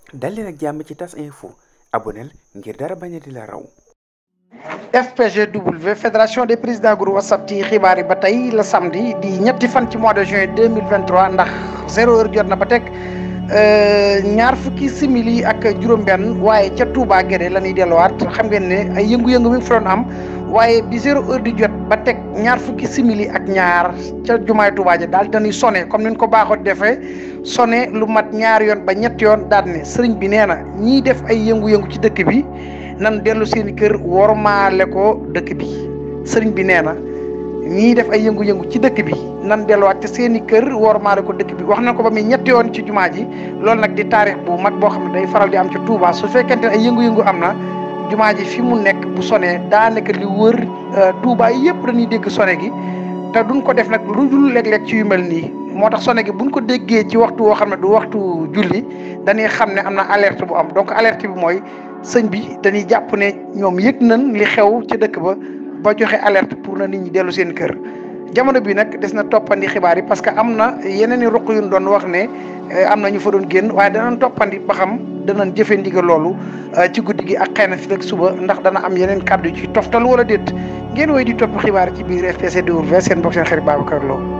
dal leen ak jàmm ci tas info aboneel ngir dara bañ a di la raw FPGW fédération des présidents groupe WhatsApp ci xibaar yi ba tey la samedi di ñetti fan ci mois de juin deux mille vingt trois ndax zéro heure jot na ba teg ñaar fukki simili ak juróom-benn waaye ca Touba Guédé la ñuy delluwaat xam ngeen ne ay yëngu-yëngu mi ngi fa doon am waaye bi zéro heure di jot ba teg ñaar fukki simili ak ñaar ca jumaay Touba ja daal dañuy sonné comme ni ñu ko baaxoo defee sonné lu mat ñaar yoon ba ñett yoon daal ne sëriñ bi nee na ñiy def ay yëngu-yëngu ci dëkk bi. nan dellu seen i kër wormaale ko dëkk bi sëriñ bi nee na ñii def ay yëngu-yëngu ci dëkk bi nan delluwaat ci seen i kër wormaale ko dëkk bi wax nañ ko ba muy ñetti yoon ci jumaa ji loolu nag di taarix bu mag boo xam ne day faral di am ci Touba su fekkente ne ay yëngu-yëngu am na jumaa ji fi mu nekk bu sonee daanaka li wër Touba yëpp dañuy dégg sone gi te duñ ko def nag lu dul léeg-léeg ci yu mel nii moo tax sone gi buñ ko déggee ci waxtu woo xam ne du waxtu julli dañuy xam ne am na alerte bu am donc alerte bi mooy sëñ bi dañuy jàpp ne ñoom yëg nañ li xew ci dëkk ba ba joxe alerte pour na nit ñi dellu seen kër jamono bi nag des na toppandi xibaar yi parce que am na yeneen i ruq yu ñu doon wax ne am na ñu fa doon génn waaye danañ toppandi ba xam danañ jëfe ndigal loolu ci guddi gi ak xëy na fi rek suba ndax dana am yeneen kàddu ci toftal wala déet ngeen woy di topp xibaar ci biir FPCW seen bokk seen xarit Babacar Lo